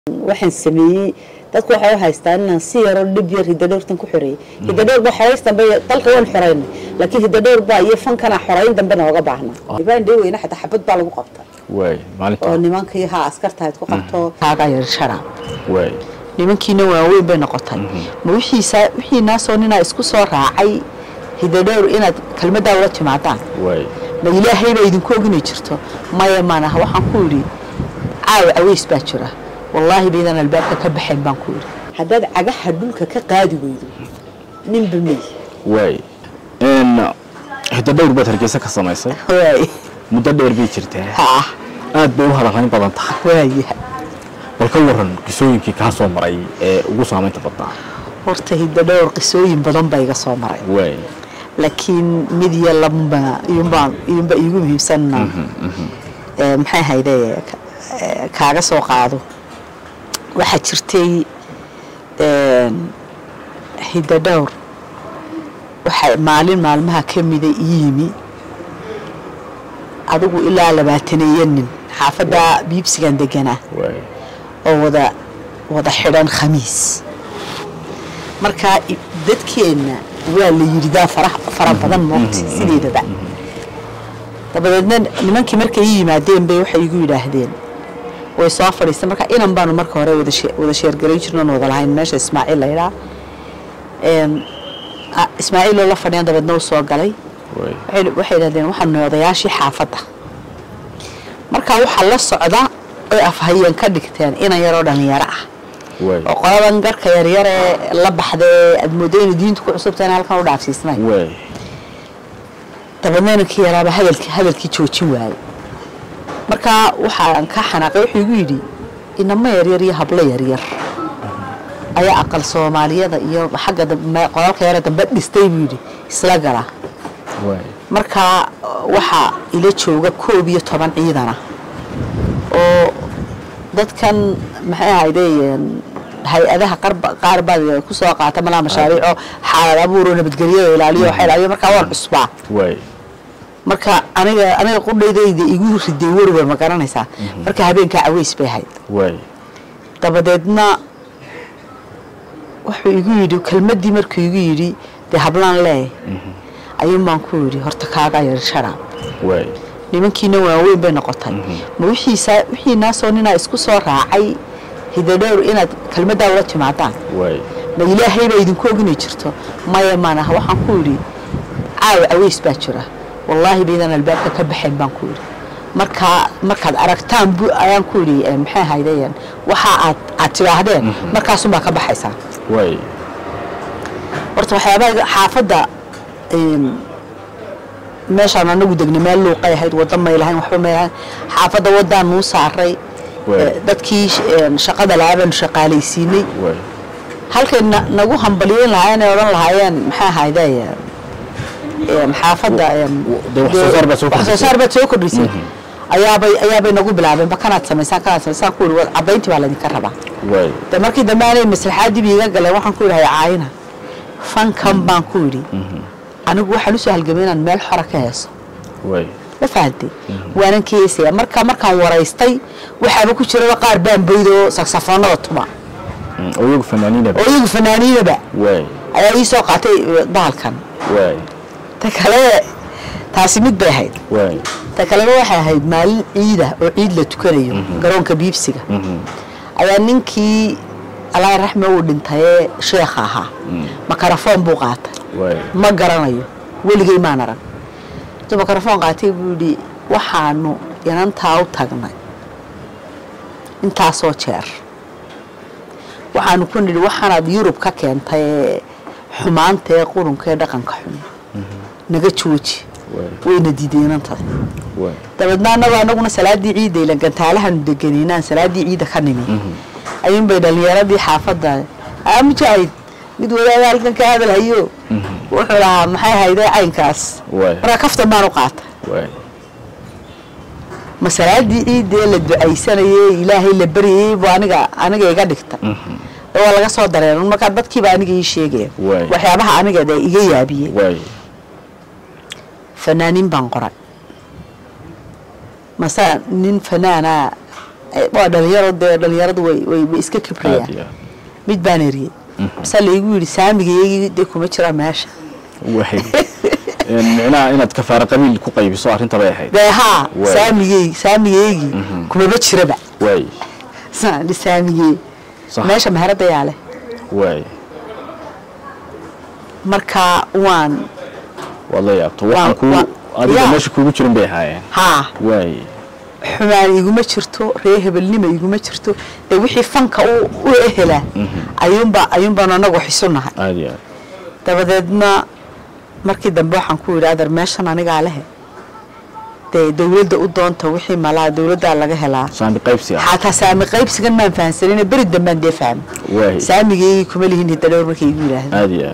waxaan sameeyey dadku waxay u haystaan inaan si yaroo dhib yar hidadhowrtan ku xoreeyey hidadhowr baa xorays dambe dalka waan xoreynay laakiin hidadhowr baa iyo fankana xoreyn dambe nooga baahna ibaan dheweyna xataa xabad baa lagu qabta waay maalinta oo nimankii haa askartahayd ku qabto kaaga yar sharaab waay nimankiina waaweyn bay noqotay ma wixiisa wixii naasoo ninaa isku soo raacay hidadhowr inaad kelmaddaa ula timaadaan waay ma ilaahay baa idinku oginay jirto maya maanaha waxaan ku idhi caawa aweys baa jira wallaahi baydaan albaabka ka baxayn baan ku idhi haddaad cagaha dhulka ka qaadi weydo ninba mey waay n hiddo dhowr baad hargeysa ka samaysay waay muddo dheer bay jirtaa haa aad bay u hadalhayn badan tahay waaya bal ka waran qisooyinkii kaa soo maray ee ugu saamaynta badnaa horta hiddo dhowr qisooyin badan baa iga soo maray waay laakiin mid iyo lababa iyumbaa iyunba iigu muhiimsanna ee maxay hayde ka- kaaga soo qaado waxaa jirtay een, hiddo dhowr waxaa maalin maalmaha ka mida ii yimi adigu ilaa labaataneeyo nin xaafadda biibsigan deganaa waay oo wada wada xidhan khamiis markaa i- dadkeenna waa la yidhidaa fara fara badan moogta sideedaba dabadeedna nimankii markay ii yimaadeen bay waxay igu yidhaahdeen way soo fadhiistay marka inan baanu marka hore wada shee- wada sheergarayn jirnoon wada lahayn meesha ismaaciil la yidhaa Een, a- ismaaciiloo la fadhiyan dabeedna u soo galay waay waxay waxay yidhahdeen waxaanu nahay odayaashii xaafadda markaa waxaa la socda oy afhayeen ka dhigteen inan yaroo dhallinyaro ah waay oo qoladan garka yaryaree la baxdee aad mooddo inay diintu ku cusubtahay halkan u dhaafsiisnay waay dabeedna inankii yaraaba hadalkii hadalkii joojin waayey markaa waxaan ka xanaaqay wuxuu igu yidhi inamo yaryar iyo hablo yaryar ayaa aqal soomaaliyada iyo xagga dambe qolalka yare dambe dhistay buu yidhi isla gala waay markaa waxaa ila jooga koob iyo toban ciidana oo dadkan maxay ahaydeen hay-adaha qarba- qaar baad ku soo qaata malaa mashaariico xaalad abuuro nabadgelyada ilaaliyo waxa ilaaliyo markaa waan cusbaa waay marka aniga aniga qudhaydayda igu riday werwer ma garanaysaa marka habeenkaa caweys bay ahayd waay dabadeedna wuxuu igu yidhi kelmaddii markuu igu yidhi dee hablaan leeh ayuun baan ku yidhi horta kaaga yar sharaab waay nimankiina waaweyn bay noqotay ma wixiisa wixii naasoo ninaa isku soo raacay hidadhowr inaad kelmaddaa ula timaadaan waay ma ilaahay baa idinku oginay jirto maya maanaha waxaan ku idhi caawa aweys baa jira wallaahi baydaan albaabka ka baxayn baan ku idhi markaa markaad aragtaan bu ayaan ku idhi eh, maxay haydeen waxa aad aad tidhaahdeen markaasunbaa ka baxaysaa waay horta waxyaabaha xaafadda een, meeshaan anagu degnay meel luuqay ahayd wadda may lahayn waxba may lahayn xaafadda waddaan nuu saaray Waay. eh, dadkii sh- een, shaqada lahaabanu shaqaalaysiinay waay halkay na- nagu hambaliyeyn lahaayeen ay odhan lahaayeen maxaa ahayde een, xaafadda een, dee wax soo saar baad soo wax soo kordhisay. saar baad soo kordhisay ayaabay ayaabay nagu bilaabeen ba kanaad samaysaan kanaad samaysaan ku ihi caddayntii baa laydinka rabaa waay de markii dambe aanay maslaxaaddii biiga galeen waxaan ku idhahay caayina fankan baan ku idhi anigu waxaan usoo halgamay inaan meel xora ka heeso waay ma fahantay waanan ka heesaya marka markaan waraystay waxaaba ku jiraba qaar baan boydoo saksafoonada tuma Mm, oo iyagu fanaaniinaba oo iyagu fanaaniinaba waay ayaa ii soo qaatay eh, bahalkan waay ta kale taasi mid bay ahayd waay ta kalena waxay ahayd maalin ciida oo ciid la tukanayo garoonka biibsiga ayaa ninkii allah raxme uu dhintayee sheekha ahaa makarafoon buu qaatay waay ma garanayo weligay maan arag intuu makarafoon qaatay buu yidhi waxaanu inantaa u tagnay intaasoo jeer waxaanu ku nidhi waxaanaad yurub ka keentay ee xumaanta ee qurunka ee dhaqanka xun naga jooji waay wayna diiday inantada waay dabeedna annagu anaguna salaadii ciidda ilan gantaalahanu deganiinaan salaadii ciidda ka nimi ayuunbay dhalinyaradii xaafadda aa mujaahid mid wadaada halkan ka hadal hayo wuxuu lahaa maxay hayday caynkaas waay markaa kaftan baan u qaata waay ma salaadii ciiddee la ducaysanayey ilaahay la baryayey buu aniga aniga iga dhigta oo waa laga soo dareeran markaa dadkiiba aniga ii sheegaya Waay. waxyaabaha aniga dee iga yaabiyey waay fanaaniin baan qoray mase nin fanaana Eh, waa dhalinyaro dee dhalinyaradu way way way iska kibrayaan aad iyo aad mid baan eriyey basa laigu yidhi saamigayagii dee kuma jira meesha waay Een, micnaha inaad kafaara qabiil ku qaybiso arrinta bay ahayd dee haa Waay. saamigey saamigaygii kumaba jiraba waay saani saamigey Sax. meesha meherada yaa leh waay marka waan waad la yaabto waxaan ku waa- adiga yaa. meesha kuugu jirin bay ahaayeen haa waay xumaan iguma jirto ree hebelnima iguma jirto dee wixii fanka u u ehelaa ayuunba ayuunbaan anagu xisunahay aad iyo aad dabadeedna markii dambe waxaan ku yidhi adar meeshan anigaa lehe dee dowladda u doonta wixii malaa dowladdaa laga helaa saami qaybsi ah xataa saami qaybsigan maan fahansanine beri dambaan dee fahmay waay saamigeygii kuma lihin hidadhowr markay igu yidhaahda aad iyo aad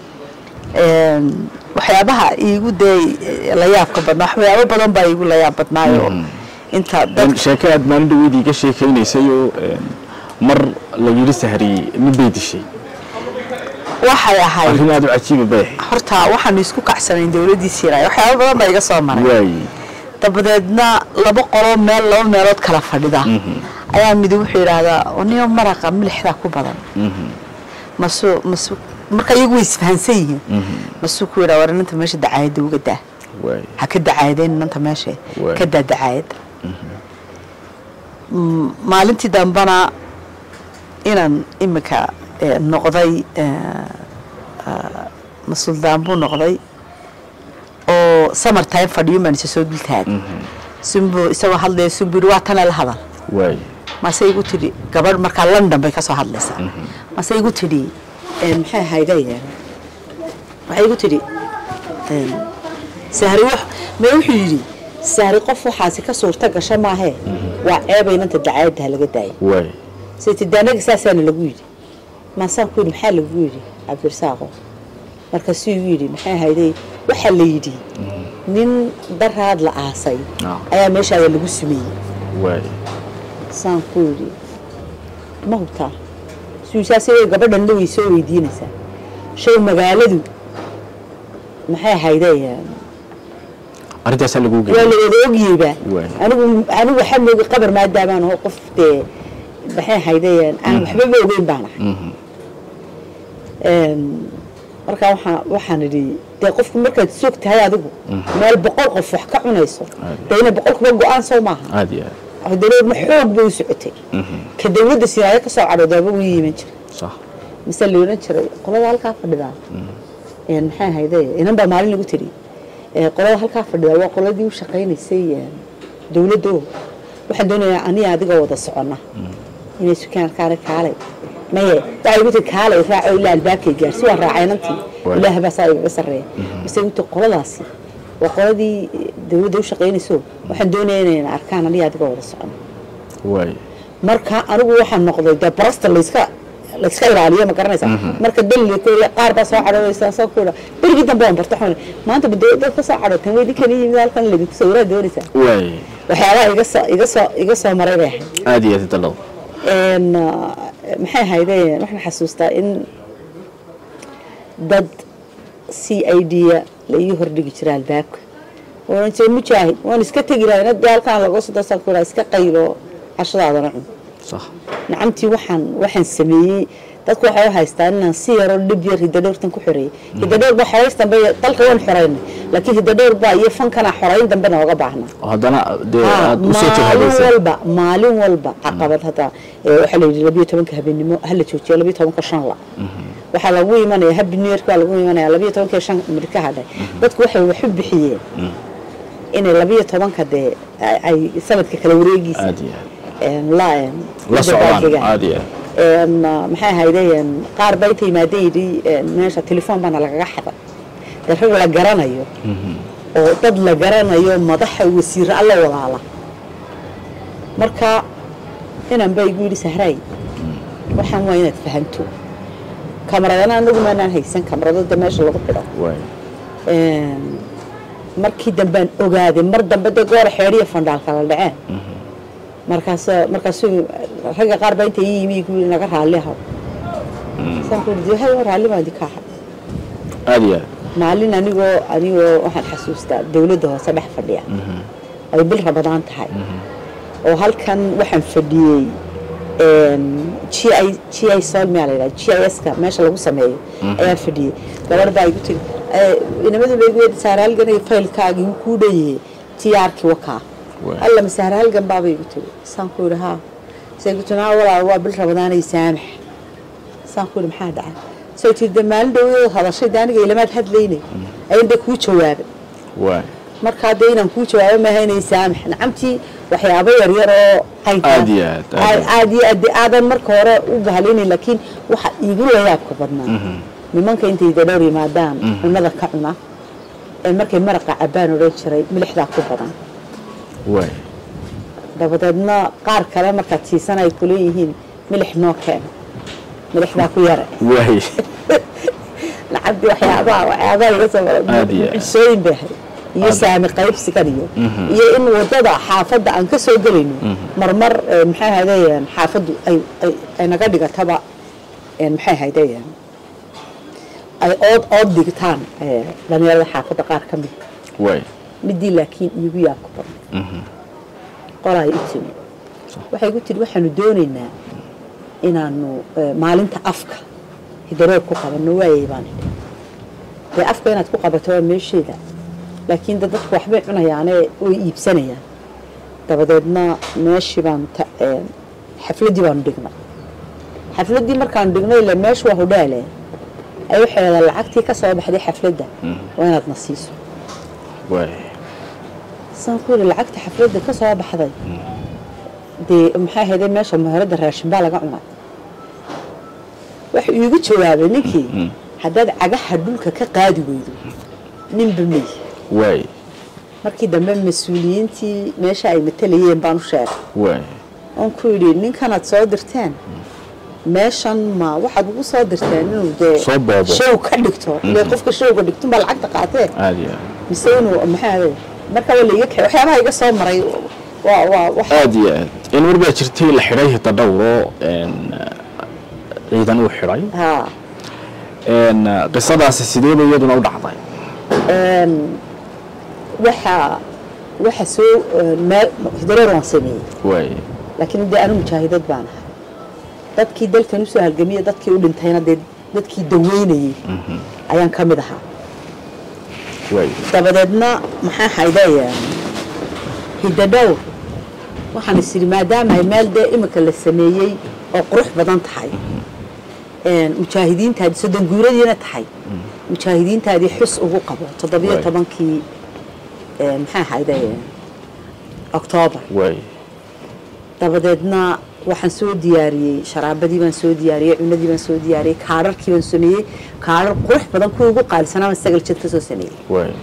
waxyaabaha iigu dee la yaabka badnaa waxyaabo badan baa iigu la yaab badnaayo inta Een, dad sheeke aad maalin dhaweydii iga sheekaynaysay oo een, mar la yidhi sahriyey mid bay dishay waxay ahayd arrin aad u cajiiba bay ahayd horta waxaanu isku kacsanayn dowladdii siiraay waxyaabo badan baa iga soo maray waay dabadeedna laba qolo meel laba meelood kala fadhida ayaa midi wuxuu yidhaahdaa niyo maraqa milixdaa ku badan masu masu marka iyagu way isfahansan yihiin masuu ku yidhaa war inanta meesha dacaayadda uga daa waay ha ka dacaayadeen inanta meesha Waay. ka daa dacaayadda Mm, maalintii dambana inaan imika eh, noqday eh, ah, masuldaan buu noqday oo summer time fadhiyo maan isa soo dultaagay sunbu isagoo hadlaya sunbu yidhi waa tana la hadal waay mase igu tidhi gabadh markaa london bay ka soo hadlaysaa mase igu tidhi eh, maxay ahayday waxay igu tidhi em, sahri wax me wuxuu yidhi sahri qof waxaasi ka suurta gasha maahee waa ceebay inanta dacaayadda ha laga daaya waay saytidaanaga saasaana lagu yidhi maasaan ku yidhi maxaa lagu yidhi cabdirasaaqo markaasuu igu yidhi maxay ahayday waxaa la yidhi nin daraad la aasay Ah. ayaa meeshaada lagu sumeeyey waay saan ku yidhi ma hubtaa suusaas gabadhan way soo weydiinaysaa show magaaladu maxay ahayday arrintaasaa lagu waa geeyay la wada ogyeyba Waay. anigu anigu waxaa mooga qabar maadaamaan oo qof dee maxay ahayday aan waxbaba ogeyn baan ahay Een, markaa waxaa waxaan idhi dee qofku markaad soog tahay adigu meel boqol qof wax ka cunayso dee ina boqolkuba go-aan soo maaha aad iyo aad dowladna xoog bay u socotay ka dowladda sinaayo ka soo cadhoodaaba wuu yiman jiray sax mise la odhan jiray qolada halkaa fadhidaa een maxay ahayde inan baa maalin lagu tiri ee qolada halkaa fadhidaa waa qoladii u shaqaynaysay een, dowladda oo waxaan doonayaa aniga adiga wada soconna inay sukaan kaale kaalay maye waxay igu tiri kaalay raaco ilaa albaabkay gaarsi waan raacay nantii Waay. ilaaha baa saa igaga sarreeya mise igu tiri qoladaasi waa qoladii dowladda u shaqaynayso waxaan doonayaa inayna arkaan aniga adiga wada soconna waay marka anigu waxaan noqday dee barasta layska layska ilaaliyo ma garanaysa marka dalli qaar baa soo cadhoodaysa soo kuudha berigii dambe waan barta waxaan maanta dowladda ka soo cadhooteen way ninkan yimid halkan laydinku sawiraa doonaysaa waay waxyaabaha iga soo iga soo iga soo maray bay ahayd aad iyo aad dalado een maxay ahayde waxaan xasuustaa in dad c i d la ii hordhigi jira albaabka oran jiray mujaahid waan iska tegi lahay nadii halkaan laga soo dasaan ku iska qaylo cashadaadana cun sax nacamtii waxaan waxaan sameeyey dadku waxay u haystaan inaan si yaroo dhib yar hidadhowrtan ku xoreeyey hidadhowr baa xorays dambe dalka waan xoraynay laakiin hidadhowr baa iyo fankana xorayn dambe nooga baahnaa oo haddana dee Ah, aad usoo maalin jahadaysay walba maalin walba caqabad hadda ee, waxaa la yidhi labiyo tobanka habeenimo hala joojiyo labiyo tobanka shan la waxaa lagu imanaya happy new yeark baa lagu imanaya labiyo tobanka shan midka hadhay dadku waxay waxu bixiyeen inay labiyo tobanka dee ay- ay sanadka kala wareegiisa aad iyo aad een, la een, la socdaan dabaaldegaan. aad iyo aad een, maxay ahaydeen qaar baa inta yimaada yidhi een, meesha telefoon baana lagaga xaday dee rag la garanayo oo dad la garanayo madaxa wasiiro alla walaala marka inan baa igu yidhi sahraay waxaan waa inaad fahanto kamaradana anagu maanaan haysan kamaradada meesha lagu xidho waay Een, markii dambaan ogaaday mar dambe dee goora xeedhiya fandhaal kala dhaceen markaas markaasuu ragga qaar baa inta ii yimi igu yidhi naga raalli ahaw saan ku yidhi hay raalli baan idinka ahay aad iyo aad maalin anigoo anigoo waxaan xasuustaa dowladda hoose dhex fadhiya ay bil rabadaan tahay oo halkan waxaan fadhiyey g i g i sol miyaa la yidhaha g i s ka meesha lagu sameeyo ayaan fadhiyey gabadh baa igu tiri inamadu bay igu yidhi saaraalgan iyo faylkaagii wuu kuu dhanyahay tiyaarkii wakaa Waay. alla ma saaraalgan baabay igu tiri saan ku yidhi haa say igu tiri haa walaal waa bil rabadaanay saamax saan ku yidhi maxaa dhacay say tiri de maalin dhowdooda hadashay de aniga ilamaad hadlaynay ayan de kuu jawaabay waay markaa dee inaan kuu jawaabo maaha inay saamax nacamtii waxyaabo yaryar oo qaynkaa Aad iyo aad, aad iyo aad iyo aad dee aadan marka hore u bahalinayn laakiin waxa iigu layaabka badnaa nimanka intay dadhowr yimaadaan cunada ka cuna ee markay maraqa cabbaan odhan jiray milixdaa ku badan waay dabadeedna qaar kale markaad siisan ay kuleeyihiin milix noo keena milixdaa ku yare waay lacagtii waxyaabaha waxyaabaha iga soo Aad iyo aad. cusooyin bay ahayd iyo Aad. saami qaybsigan iyo iyo in wadada xaafadda aan ka soo gelayno marmar eh, maxay ahaydeen xaafaddu ay ay- ay naga dhigataba eh, maxay ahaydeen ay ood ood dhigtaan eh, dhalinyarada xaafadda qaar ka mid waay midii laakiin iigu yaabka badan qolay u timi waxay igu tiri waxaanu doonaynaa inaanu eh, maalinta afka hidaroor ku qabanno waayay baan idhi dee afka inaad ku qabato waa meesheeda laakiin de dadku waxbay cunayaane way iibsanayaan dabadeedna meeshii baanu ta- eh, xafladdii baanu dhignay xafladdii markaanu dhignay ile meeshu waa hudheele ay waxay leedahay lacagtii ka soo baxday xafladda waa inaad na siiso waay saan ku yidhi lacagta xafladda ka soo baxday dee maxay ahaydee meesha muharadda raashin baa laga cunay wuxuu iigu jawaabay ninkii haddaad cagaha dhulka ka qaadi weydo ninba mey waay markii dambe mas-uuliyiintii meesha ay matalayeen baan u sheegay waay oon ku yidhi ninkanaad soo dirteen meeshan ma waxaad ugu soo dirteen inuu dee Soo boobo. show ka dhigto ile qofka showga dhigtunbaa lacagta qaatee aad iyo aad mise inuu maxaa ahayd marka waa laiga kaxay waxyaabaha iga soo maray waa waa wax aad iyo aad in war baa jirtay la xidhay hidadhowro een, ciidan uu xidhay haa een, qisadaasi sideeba iyaduna u dhacday waxa waxa soo meel hidareer waan sameeyey waay laakiin dee anu mujaahidad baan ahay dadkii dalkan usoo halgamiya dadkii u dhintayna dee dadkii daweynayey ayaan ka mid ahaa waay dabadeedna maxaa haydaya hidadhowr waxaan is idhi maadaama ay meel dee imika la sameeyey oo qurux badan tahay mujaahidiintaadii soddon guuradiina tahay mujaahidiintaadii xus ugu qabo toddobiyo Waay. tobankii maxaa hayday oktoobar waay dabadeedna waxaan soo diyaariyey sharaabadii baan soo diyaariyey cunadii baan soo diyaariyey kaararkii baan sameeyey kaarar qurux badan kuwa ugu qaalisanaa baan sagal jad ka soo sameeyey waay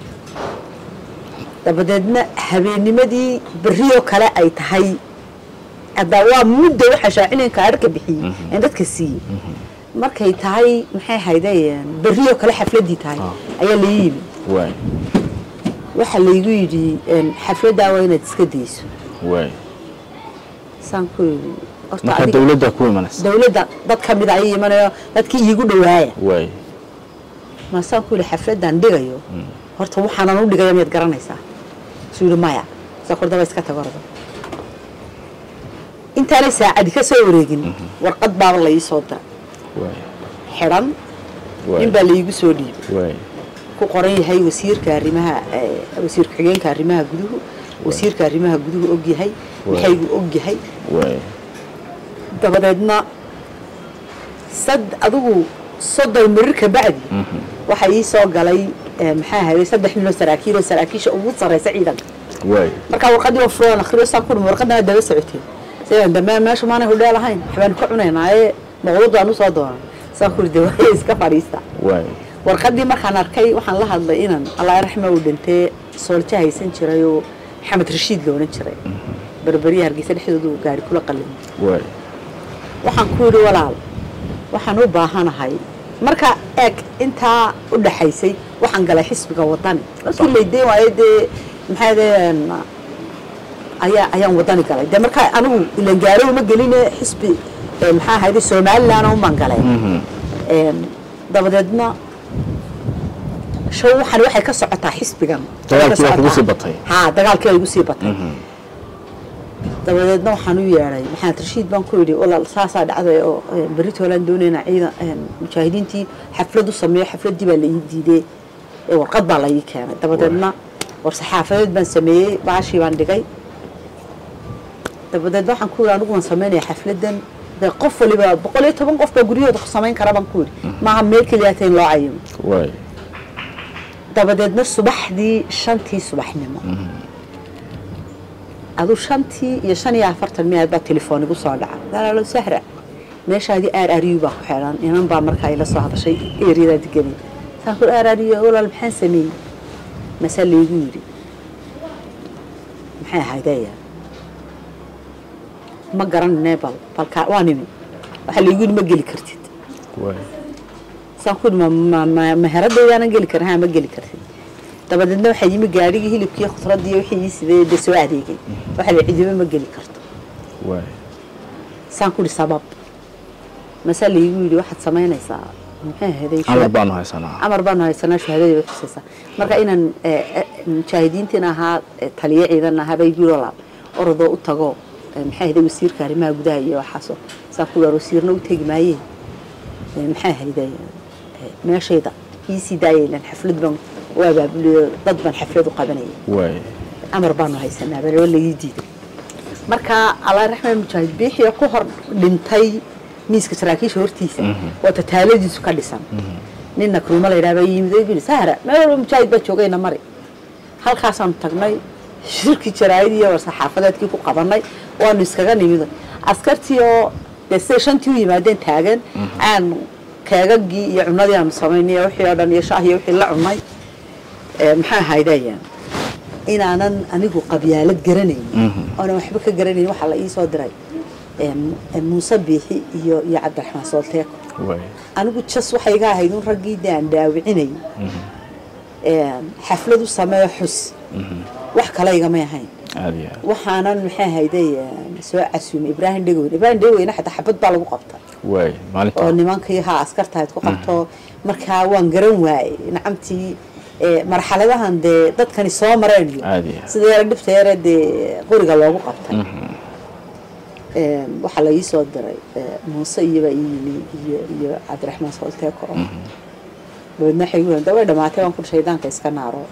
dabadeedna habeennimadii berriyoo kale ay tahay haddaa waa muddo waxa shaacinayn kaararka bixiyey aan dadka siiyey markay tahay maxay hayday berriyoo kale xafladdii tahay ayaa la yimi waay waxaa laygu yidhi xafladdaa waa inaad iska dayso waay saan ku yidhi horta marka adiga dawladda ku imanaysa dawladda dad ka mid a ay imanayo dadkii iigu dhawaaya waay maasaan ku yidhi xafladdan dhigayo horta waxaanan u dhigaya miyaad garanaysaa suu yidhi maya saa kordaba iska tago orda intaanay saacadi ka soo wareegin warqad baaba la ii soo dira waay xidhan waay nin baa laigu soo dhiibay waay ku qoran yahay wasiirka arrimaha eh, wasiir ku-xigeenka arrimaha guduhu wasiirka arrimaha guduhu og yahay maxaygu og yahay waay dabadeedna sad adigu soddon mirir ka bacdi waxaa ii soo galay eh, maxaa hayday saddex ninoo saraakiil oo saraakiisha ugu sarreysa ciidanka waay markaa warqadii oo fulaan akhriyo saa ku dhumi warqadana daba socoteen sidaan dambe meesha maanay hudheel ahayn waxbaanu ka cunaynaaye maqlad baan usoo doonaa saa ku de waa iska fadhiista waay warqadii markaan arkay waxaan la hadlay inan allah raxma uu dhintee soolja haysan jiray oo maxamed rashiid la odhan jiray berberiya hargeysa dhexdoodu gaari kula qallimay waay waxaan ku yidhi walaal waxaan u baahanahay marka eeg intaa u dhaxaysay waxaan galay xisbiga wadani markii laydeyn waayo dee maxaa deen ayaa ayaan wadani galay dee markaa anigu ilan gaaro uma geline xisbi eh, maxaa ahayde somaliland umaan galay Em, dabadeedna show waxan waxay ka socotaa xisbigan Dagaalkii waa kugu sii batay. haa dagaalkii waa igu sii batay dabadeedna waxaan u yeedhay maxamed rashiid baan ku yidhi walaal saasaa dhacday oo eh, berri toolaan doonayna ciidan eh, mujaahidiintii xaflad u sameeyo xafladdii baa la ii diiday ee warqad baa la ii keenay dabadeedna war saxaafadeed baan sameeyey baashii baan dhigay dabadeedna waxaan ku yidhi anigu waan sameynaya xafladdan dee qof waliba boqol iyo toban qof baa guryahooda ku samayn kara baan ku yidhi maaha meel keliyaata in loo cayimo waay dabadeedna subaxdii shantii subaxnimo aduu shantii iyo shan iyo afartan miyaad baa telefoon igu soo dhaca dalaalo sahra meeshaadii aar ariyu baa ku xidhan inan baa markaa ila soo hadashay eeryadaa deganay saan ku aar ariyo walaal maxaan sameeyey mase laygu yidhi maxay ahaydaya ma garanine bal balkaa waa nimi waxaa laygu yidhi ma geli kartid waay saan ku yidhi ma- ma meheradayaanan geli karin haa ma geli kartid dabadeedna waxaa yimi gaadhigii hilibkii khudradii wixii ii sidee de soo adeegay waxaa la cidiba ma geli karto waay saan ku yidhi sabab mase laygu yidhi waxaad samaynaysaa maxay ahaydey amar baanu haysanaa amar baanu haysanaa shahaadadii way xusaysaa marka inaan eh, eh, mujaahidiintiin ahaa eh, taliye ciidan ahaa bay guuro laab orodoo u tago eh, maxay ahaydey wasiirka arrimaha gudaha iyo waxaasoo saan ku yidhi wasiirna u tegi maayeen Eh, maxay ahaydey eh, meeshayda iisii daayaylan xaflad baan u abaabuliyo dad baan xaflad u qabanayay waay amar baanu haysanaa bal waa lagii diiday marka allah raxmaan mujaahid biixii ku hor dhintay miiska saraakiisha hortiisa oo tataaladiisu ka dhisan nin nakruuma la yidhaha baa yimid oo yidhi sahra meel walba mujaahid baa joogayna mari halkaasaanu tagnay shirkii jaraa'id iyo war saxaafadeedkii ku qabanay waanu iskaga nimid askartii oo dee siday shantii u yimaadeen taagan aan keegagii iyo cunadii aanu samaynay iyo wixii oo dhan iyo shaah iyo wixii la cunay ee, maxay ahaydayaan inaanan anigu qabyaalad garanayn oonan waxba ka garanayn waxaa la ii soo diray em, em, muuse biixi iyo iyo cabdiraxmaan soolteeko waay anigu jas waxay iga ahayd un raggii de aan dhaawicinay em, xaflad u sameeyo xus wax kale igamay ahayn aad iyo aad waxaanan maxay ahayday em, soo casuumay ibraahim dhegoweyn ibraahim dhegoweyne xataa xabad baa lagu qabta waay maalinta oo nimankii haa askartahayd ku qabto markaa waan garan waayey nacamtii eh, marxaladahan dee dadkani soo mareen iyo aad iyo aad sida yara dhibta yare dee qoriga loogu qabtay Em, waxaa la ii soo diray eh, muuse iyobaa ii yimi iyo iyo cabdiraxmaan soolteeko oo dabeedna waxay gu da way dhamaatay waan ku shaydaanka iska naaro